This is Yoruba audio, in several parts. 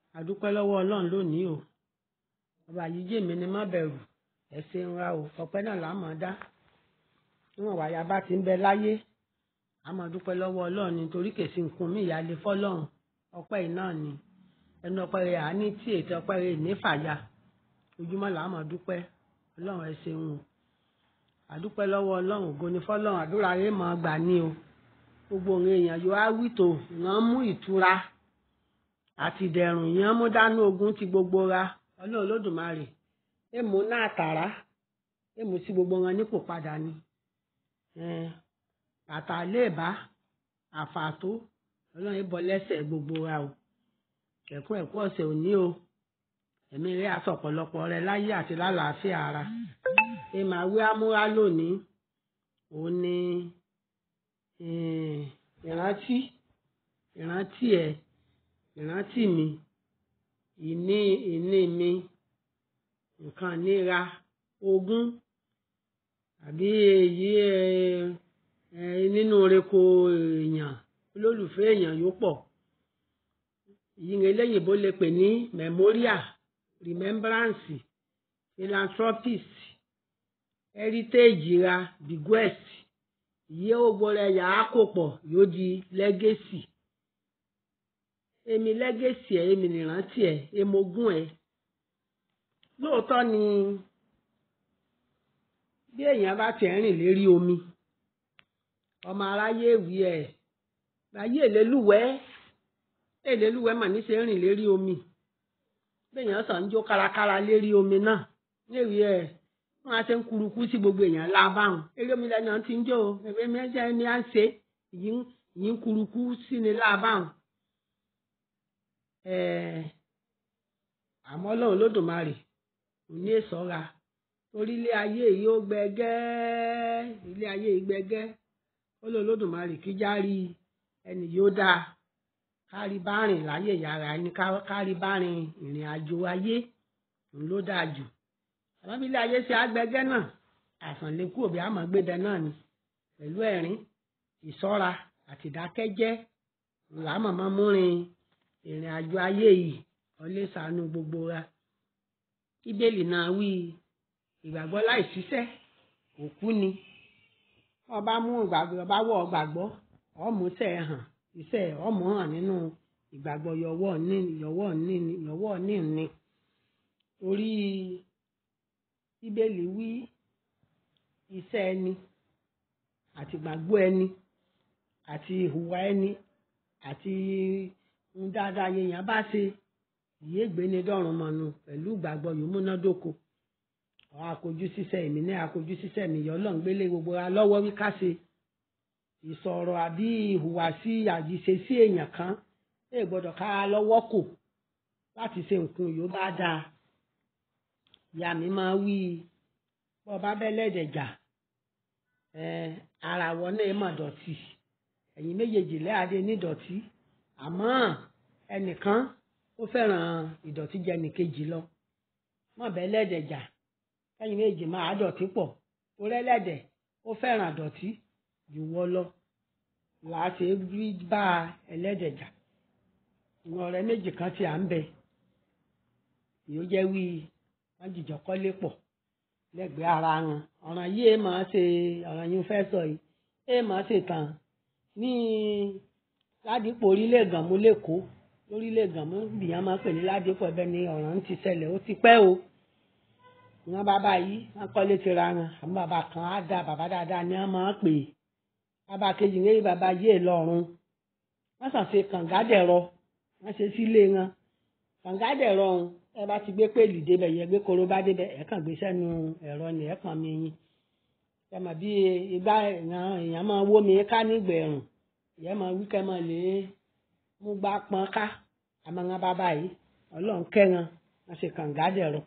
àdúpẹ́ lọ́wọ́ ọlọ́run lónìí o ọba yìí jèmi ni má bẹ̀rù ẹ ṣeun ra o ọpẹ́ náà là á mọ̀ dá níwọ̀n wàyà bá ti ń bẹ láyé a máa dúpẹ́ lọ́wọ́ ọlọ́run nítorí kèsì nǹkan mi ìyáálé fọlọ́run ọpẹ́ yìí náà ni ẹnu ọpẹ́ rẹ̀ àání tí ètò ọpẹ́ rẹ̀ ní fàyà ojúmọ́ là á máa dúpẹ́ ọlọ́run ẹ ṣeun o àdúpẹ́ lọ́wọ́ ọlọ́run ògo ni fọlọ́run àdúrà rẹ̀ máa gbà ní o gbogbo òun èèyàn yóò á wìtò ìran mú ìtura àti ìdẹ̀rùn ìyẹn mú dánú ogun ti gbogbo ra ọlọ́run olódùmarè èèmù náà tààrà èèmù sí gbogbo wọn nípò padà ni bàtà léèbá àfàtó ọlọ́run ìbọ lẹ́sẹ̀ gbogbo ra o ẹ̀kú ẹ̀kú ọ̀sẹ̀ òní o ẹ̀mí rẹ̀ aṣọ ọ̀pọ̀lọpọ̀ rẹ láyé àti lálàáfíà ara èèmà wí amúra lónìí òun ni ìrántí ìrántí ẹ ìrántí mi ìní ìní mi nǹkan níra ogún àbí èyí ẹ nínú oreko èèyàn olólùfẹ́ èèyàn yóò pọ̀ ìyìn eléyìnbó lè pè ní memorial remembrance philanthropist heritage ra bequest ìyẹ́ ògbó rẹ̀ yà á kó pọ̀ yóò di legacy èmi legacy ẹ̀ èmi nìrántí ẹ̀ èmogún ẹ̀ lóòótọ́ ni bí èèyàn bá tiẹ̀ rìn lérí omi ọmọ aráyé wí ẹ̀ láyé èlélúwẹ̀ẹ́ èlélúwẹ̀ẹ́ mà ní ṣe rìn lérí omi béèyàn sàn ń jó kárakára lérí omi náà lérí ẹ̀ wọn á ṣe ń kurukú sí gbogbo èèyàn lábáhùn eré omi lẹ́nu ti ń jó o ẹ̀fẹ́ mi ẹ̀jẹ̀ ni à ń ṣe yìí ń kurukú sí ni lábáhùn àmọ́ ọlọ́run lódùmarè kò ní ìṣọ́ra torí ilé ayé yìí ó gbẹgẹ́ ilé ayé yìí gbẹgẹ́ ọlọ́run lódùmarè kí járí ẹnì yóò dáa kárí bá rìn láyé yàrá ẹni kárí bá rìn ìrìn àjò ayé òun ló dáa jù àmọ́ bí ilé ayé ṣe àgbẹgẹ́ náà àsàn lè kú òbí àmọ́ gbẹdẹ náà ni pẹ̀lú ẹ̀rín ìṣọ́ra àti ìdákẹ́jẹ́ ńlá mọ̀mọ́ múrin ìrìn àjò ayé yìí ọlé ṣàánú gbogbo wa bíbélì náà wí ìgbàgbọ́ láì ṣiṣẹ́ òkú ni ọba mú ìgbàgbọ́ ọba wọ̀ gbàgbọ́ ọmú tẹ̀ hàn iṣẹ́ ọmọ hàn nínú ìgbàgbọ́ yọwọ́ ní yọwọ́ ní yọwọ́ ní ní orí bíbélì wí iṣẹ́ ẹni àti ìgbàgbọ́ ẹni àti ìhùwà ẹni àti ń dáadáa yẹn bá ṣe ìyé gbéni dọ́rùn mọ́nu pẹ̀lú ìgbàgbọ́ yìí múnádóko àwọn akojú ṣiṣẹ́ èmi ní akojú ṣiṣẹ́ mi yọ ọlọ́run gbélé gbogbo wa lọ́wọ́ wí ká ṣe ìsọ̀rọ̀ àbí ìhùwàsí àjíṣe sí èèyàn kan lè gbọ́dọ̀ ká lọ́wọ́ kò láti ṣe nǹkan yóò bá dáa ìyá mi máa wí bọ́ bá bẹ́lẹ́dẹ̀ jà ara wọn náà mọ̀ dọ̀tí ẹ̀yin méjèèjì lẹ́àdé nídọ̀tí àmọ́ ẹnìkan ó fẹ́ràn ìdọ̀tí jẹ nìkejì lọ mọ̀ bẹ́lẹ́dẹ̀ jà ẹ̀yin méjèèjì máa dọ̀tí pọ̀ orí ẹlẹ́dẹ̀ ó fẹ́ràn dọ̀tí jù wọ́ lọ làá ṣe rí bá ẹlẹ́dẹ̀ jà ìwọ̀n ọ̀rẹ́ méjì kan tí à ń bẹ yóò jẹ́ wí wọ́n jìjọ kọ́lé pọ̀ lẹ́gbẹ̀ẹ́ ara wọn ọ̀ràn yìí ẹ máa ṣe ọ̀ràn yìí fẹ́ sọ yìí ẹ máa ṣe tàn ní ládìpọ̀ orílẹ̀ gànmú lẹ́kọ̀ọ́ lórílẹ̀ gànmú bìyàn máa pè ní ládìpọ̀ ẹbẹ̀ ni ọ̀ràn ti ṣẹlẹ̀ ó ti pẹ́ o wọn bàbá yìí wọn kọ́lé ti ra wọn àwọn bàbá kan á dá bàbá dáadáa ni wọn máa pè é bàbá kejì ń rí bàbá yìí lọ́rùn wọ́n sàn ṣe kàngádẹ̀rọ wọ́n ṣe sílé wọn kàngádẹ̀rọ ọ̀hún ẹ bá ti gbé pèlì débẹ̀ yẹ gbé korobá débẹ̀ ẹ kàn gbé sẹ́nu ẹ̀rọ ni ẹ kàn mí yín ẹ mọ̀ bí igbá èèyàn máa wó mi ká nígbẹ̀rùn ìyẹn máa wí kẹ́ máa lè mú gbá pọn ká àmọ́ wọn bàbá yìí ọlọ́run kẹ́ran wọ́n ṣe kàngádẹ̀rọ.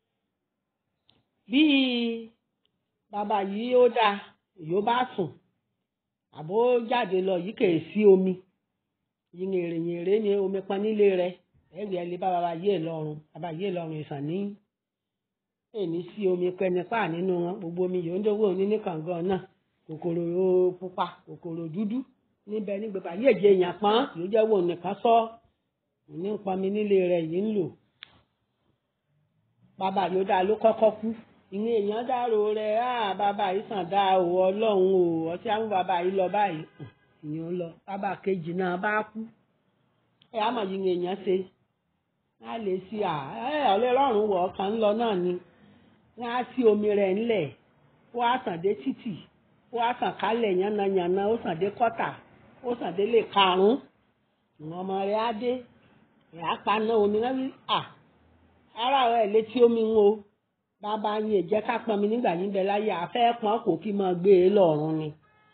bí bàbá yìí ó dáa yóò bá sùn àbó jáde lọ yìí kèé sí omi yìnyín ni omi pọn nílé rẹ̀ ẹ̀rí ẹ̀ lè bá bàbá yé lọ́rùn bàbá yé lọ́rùn ìsàn ní èmi sí omi pẹnipá nínú wọn gbogbo omi yòó ń dówó ní ní kàngán náà kòkòrò pupa kòkòrò dúdú níbẹ̀ ní gbogbo ayé èjì èèyàn pọ́n yóò jẹ́ wò nìkan sọ ní ń pọnmi nílé rẹ̀ yìí ń lò bàbá yóò dáa ló kọ́kọ́ kú ìyẹn èèyàn dárò rẹ̀ á bàbá yìí sàn dá o ọlọ́run o ọtí àwọn bàbá yìí lọ báyìí ìyẹn ń lọ bàbá kejì náà bá kú ẹ àmọ̀ yìí èèyàn ṣe á lè ṣe à ẹ ọlọ́run wọ̀ ọ̀kan ń lọ náà ni wọ́n á sí omi rẹ̀ ńlẹ̀ ó á sàn dé títì ó á sàn kálẹ̀ yánnayànna ó sàn dé kọ́tà ó sàn dé lè karùn-ún ìwọ̀n ọmọ rẹ̀ á dé ẹ̀ á paná omi náà wí à ara rẹ̀ létí omi ń o bàbá yín èjẹ́ ká pọn mi nígbà yín bẹ láyé àfẹ́ pọn kò kí máa gbé e lọ́rùn ni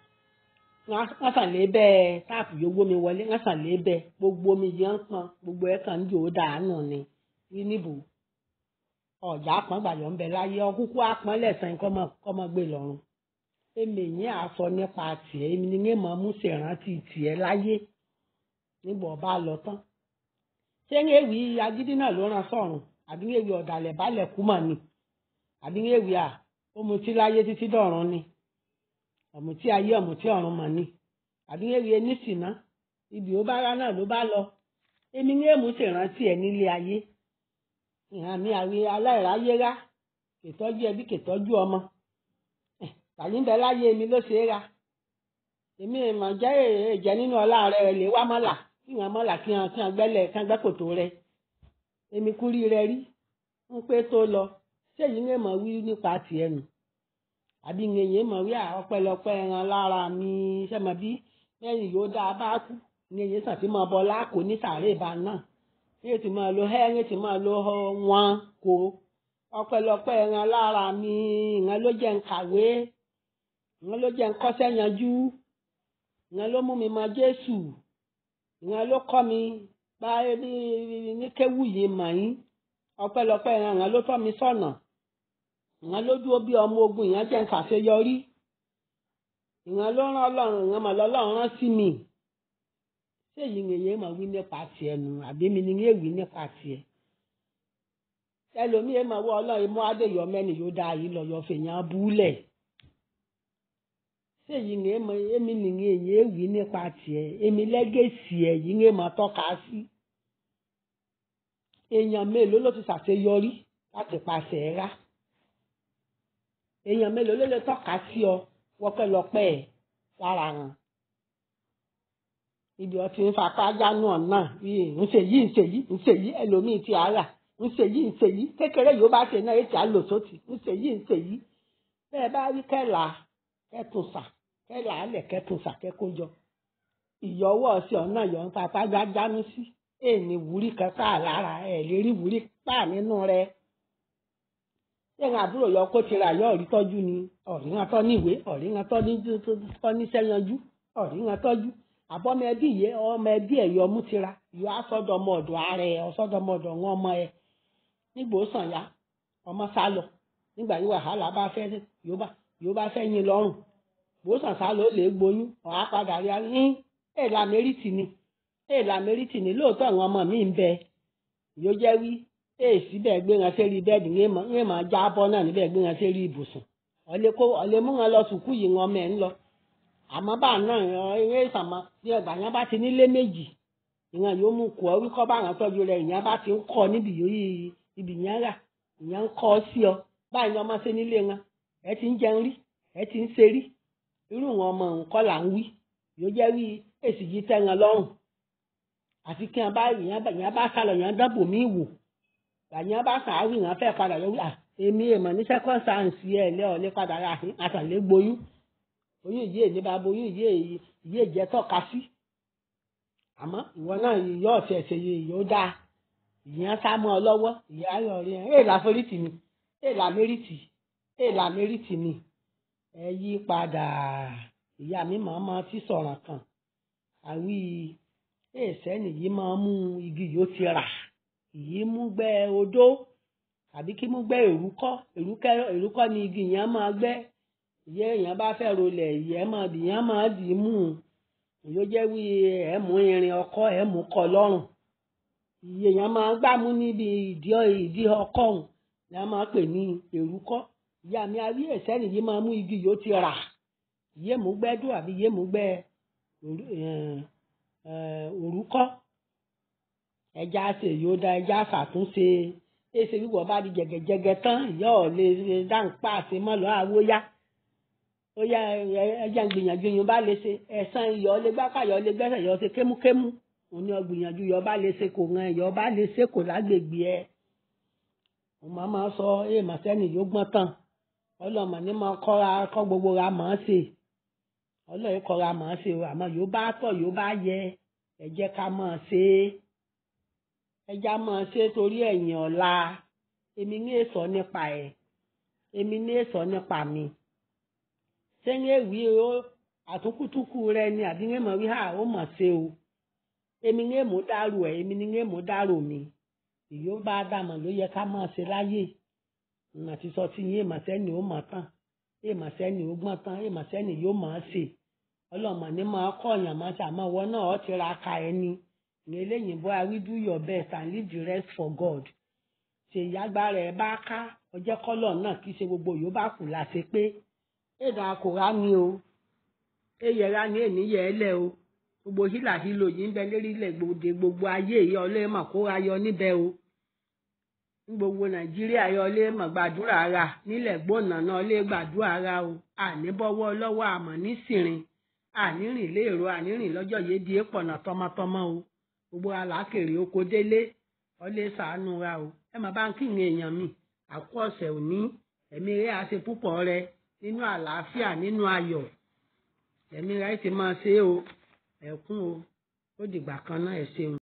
wọ́n sàn lé bẹ́ẹ̀ táàpù yóò gbómi wọlé wọ́n sàn lé bẹ́ẹ̀ gbogbo omi yẹn ń pọn gbogbo ẹ̀ kàn ń jò ó dànù ni rí níbò ọ̀jà àpọ́n gbàyọ̀ ń bẹ láyé ọkúkú àpọ́n lẹ́sàn-án kọ́ mọ́ gbé lọ́rùn èmi yẹn àsọ nípa tiẹ̀ èmi ni yẹn máa mú ṣèrántí tiẹ̀ láyé nígbà ọba lọ tán ṣé ń ewì agídí náà ló ràn sọ̀rùn àbí ń ewì ọ̀dàlẹ̀ balẹ̀ kú mà ni àbí ń ewì à ó mutí láyé títí dọ̀run ni ọ̀mùtí ayé ọ̀mùtí ọ̀run mà ni àbí ń ewì enísìná ibi ó bá rá náà ló bá lọ èmi ń èmú ṣèrántí ẹ̀ nílé ayé ìhàn mi àwí aláìráyé rá kètọ́jú ẹbí kètọ́jú ọmọ tàbí ń bẹ láyé mi ló ṣe é ra èmi ìmọ̀ jẹ́ èjẹ́ nínú ọlá rẹ̀ lè wá mọ́là kí wọ́n mọ́là kí wọ́n kí wọ́n gbẹ́lẹ̀ kí wọ́n gbẹ́ kòtò rẹ̀ èmi kúrí rẹ̀ rí ń pé tó lọ ṣéyìí ń mọ̀ wí nípa tiẹ̀ nù àbí ń yẹn mọ̀ wí ọpẹ́lọpẹ́ ẹran lára mi sẹ́mọ̀ bí lẹ́yìn yóò dáa bá kú ní èyí sàn tí mo bọ́ láàkó ní sàárè ìbá náà ní ètò máa lo ẹ́ ní ètò máa lo wọn kó ọpẹ́lọpẹ́ ẹran lára mi ìyẹn ló jẹ́ ń kàwé ìyẹn ló jẹ́ ń kọ́ṣẹ́ yanjú ìyẹn ló mú mi mọ Jésù ìyẹn ló kọ́ mi bá bí ní kéwù yìí mọ̀ yín ọpẹ́lọpẹ́ ẹran ìyẹn ló tọ́ mi sọ́nà ìyẹn ló dúró bí ọmọ ogun ìyẹn jẹ́ ń ṣàṣeyọrí ìyẹn ló rán Ọlọ́run ìyẹn mọ̀ lọ́lọ́run rán sí mi ṣé èyí ni èyí mọ̀ wí nípa tiẹ̀ nù àbí mi ni èyí wí nípa tiẹ̀ ẹlòmíì mọ̀ wọ́ Ọlọ́run mú adéyọ mẹ́ni yóò dá yìí lọ yọ fèèyàn búlẹ̀ ṣé èyí ni èmi ni èyí wí nípa tiẹ̀ èmi lẹ́gẹ̀ẹ́sì ẹ̀ yìí ni mọ̀ tọ́ka sí èèyàn mélòó ló ti ṣàṣeyọrí láti pàṣẹ ẹ̀ rá èèyàn mélòó ló lè tọ́ka sí ọ wọ́pẹ́lọpẹ́ ẹ̀ lára wọn ibi ọtí ń fapá jánu ọ̀nà ńṣe yìí ńṣe yìí ńṣe yìí ẹlòmíì ti ara ńṣe yìí ńṣe yìí kékeré yóò bá ṣe náà ètò àlòsótì ńṣe yìí ńṣe yìí bẹ́ẹ̀ bá rí kẹ́là kẹ́tùnsà kẹ́là alẹ̀ kẹ́tùnsà kẹ́kọ́jọ ìyọwọ́ ọ̀sẹ̀ ọ̀nà yọ̀ ń fapá jánu sí èèní wúrí kan sáà lára ẹ̀ lè rí wúrí pa nínú rẹ yẹ́n àbúrò yọ kó tira yọ ọ̀rí tọ́jú ni ọ̀rí wọn tọ́ níwèé ọ̀rí wọn tọ́ níṣẹ́ yanjú ọ̀rí wọn tọ́jú àbọ̀mọ ẹbí yẹ ọmọ ẹbí ẹ̀ yọ mú tira yọ asọ́dọ̀mọ ọ̀dọ̀ ààrẹ ọ̀sọ́dọ̀mọ ọ̀dọ̀ wọn ọmọ ẹ nígbò ó sàn ya ọmọ sá lọ nígbà yìí wàhálà bá fẹ́ yóò yóò bá fẹ́ yín lọ́rùn bó sàn sá lọ ó lè gboyún ọ̀há padà rí i hín èèlà mẹ́rìtì ni èèlà mẹ́rìtì ni lóòótọ́ àwọn ọmọ mi ń bẹ yóò jẹ́ wí èsì bẹ́ẹ̀ gbé wọn sérí bẹ́ẹ̀dì ń máa já bọ́ náà níbẹ̀ gbé wọn sérí ibùsùn ọ̀lẹ́ mú wọn lọ sùkú yìí wọn mẹ́ ń lọ àmọ́ bá náà eré ìsàmọ́ bí ọgbà yẹn bá ti nílé méjì ìyẹn yóò mú kọ́ wíkọ́ bá àwọn tọ́jú rẹ̀ ìyẹn bá ti ń kọ́ níbi yòóyì ibi yẹn rà ìyẹn ń kọ́ sí ọ báyìí ni ọmọ ṣe nílé wọn ẹ ti ń jẹun rí ẹ ti ń ṣe rí irú wọn ọmọ nǹkan là ń wí yóò jẹ́ wí èsì yìí tẹ́ wọn lọ́rùn àfi kí wọn bá ìyẹn bá sálọ ìyẹn dábò mí wò gbàyẹn bá sàárì yẹn fẹ́ padà lọ wí à èmi èèmọ̀ ní second chance ẹ̀ lẹ́ ọ̀ lé padà rà àtàlẹ́ gboyún oyún yìí èlé bá boyún yìí yìí èjẹ tọ́ka sí àmọ́ ìwọ náà yìí ọ̀sẹ̀ ẹ̀sẹ̀ yìí yóò dáa ìyẹn sá mọ́ ọ lọ́wọ́ ìyá ayọ̀ rí ẹ̀ èèlà forítì ni èèlà mẹ́rìtì èèlà mẹ́rìtì ni ẹ yí padà ìyá mi máa ma ti sọ̀rọ̀ kan àwí èèṣẹ́ nìyí máa mú igi yóò ti rà ìyí mú gbẹ́ odó àbí kí mú gbẹ́ èrúkọ́ èrúkọ́ ni igi yẹn máa gbẹ́ ìyẹ́ èèyàn bá fẹ́ rolẹ̀ ìyẹ́ máa dìyàn máa dì í mú un yóò jẹ́ wí ẹ̀ mú irin ọkọ́ ẹ̀ mú kọ lọ́rùn ìyẹ́ èèyàn máa gbámú níbi ìdí ìdí ọkọ́ ọ̀hún ni a máa pè ní èrúkọ́ ìyá mi arí ẹ̀sẹ́ nìyí máa mú igi yóò ti rà ìyẹ́ mú gbẹ́ dùn àbí ìyẹ́ mú gbẹ́ òrúkọ́ ẹja ṣe yóò dá ẹja ṣàtúnṣe èsì wíwọ bá di jẹgẹjẹgẹ tán ìyá ọ̀ lè ṣe dáńpá àti mọ́lọ́ àwòyá ó yá ẹja ń gbìyànjú yín bá lè ṣe ẹ̀sán iyọ̀ lè gbápá iyọ̀ lè gbẹ́sẹ̀ iyọ̀ ṣe kémúkémú òun ni ọgbìyànjú iyọ̀ bá lè ṣe kò ràn iyọ̀ bá lè ṣe kò lágbègbè ẹ̀ mo máa máa sọ èèmọ̀ sẹ́ni yóò gbọ́n tán ọlọ́mọ ní máa kọ́ra kọ́ gbogbo ra mọ̀ ọ́n ṣe ọlọ́yìn kọ́ra mọ̀ ọ́n ṣe o àmọ́ yóò bá tọ̀ yóò bá yẹ ẹ jẹ́ ká mọ̀ ọ́n ṣe é ẹja mọ̀ ọ́n ṣe torí ẹ̀yìn ọ̀la èmi ní èso nípa ẹ̀ èmi ní èso nípa mi sẹ́yìn èwì o àtúkùtùkù rẹ ni àdínwé mọ̀ wí hà ó mọ̀ ṣe o èmi ní èmú dárò ẹ̀ èmi ní èmú dárò mi ìyó bá dàmọ̀ ló yẹ ká mọ̀ ṣe láyè ìmọ̀ àti sọ tí yín èèmọ̀ sẹ́ni ó mọ̀ tán èèmọ̀ sẹ́ni ó gbọ́n tán èèmọ̀ sẹ́ni yóò mọ̀ ọ́ ṣe ọlọ́mọ ní máa kọ́ ọ̀yàn máa ṣe àmọ́ ìwọ náà ọ́ ti ra ka ẹni ní eléyìí bó i do your best and leave the rest for God ṣe ìyágbára ẹ bá ká ọjọ́ kọ́lọ̀ náà kì í ṣe gbogbo yóò bá kù láṣẹ pé èdè àkùrá ni o èyẹra ni ènìyẹ ẹlẹ o gbogbo hílàhílò yìí ń bẹ lérílẹ̀ gbòde gbogbo ayé yìí ọlẹ́mọ̀ kó ayọ níbẹ̀ o ní gbogbo nàìjíríà yọ lé mọ̀ gbàdúrà ra nílẹ̀ gbóná náà lé gbàdúrà ra o àníbọ́wọ́ lọ́wọ́ àmọ́ nísìnrin ànírìn léèrò ànírìn lọ́jọ́ yìí di èèpọ̀nà tọmọtọmọ o gbogbo alákèrè oko délé ọlẹ́ sàánú ra o ẹ máa bá ń kí ìyẹn èèyàn mi àkó ọ̀sẹ̀ òní ẹ̀mí rẹ̀ á ṣe púpọ̀ rẹ nínú àlàáfíà nínú ayọ̀ ẹ̀mí rẹ̀ ti máa ṣe o ẹ̀kún o ó dìgbà kan náà ẹ̀ ṣeun.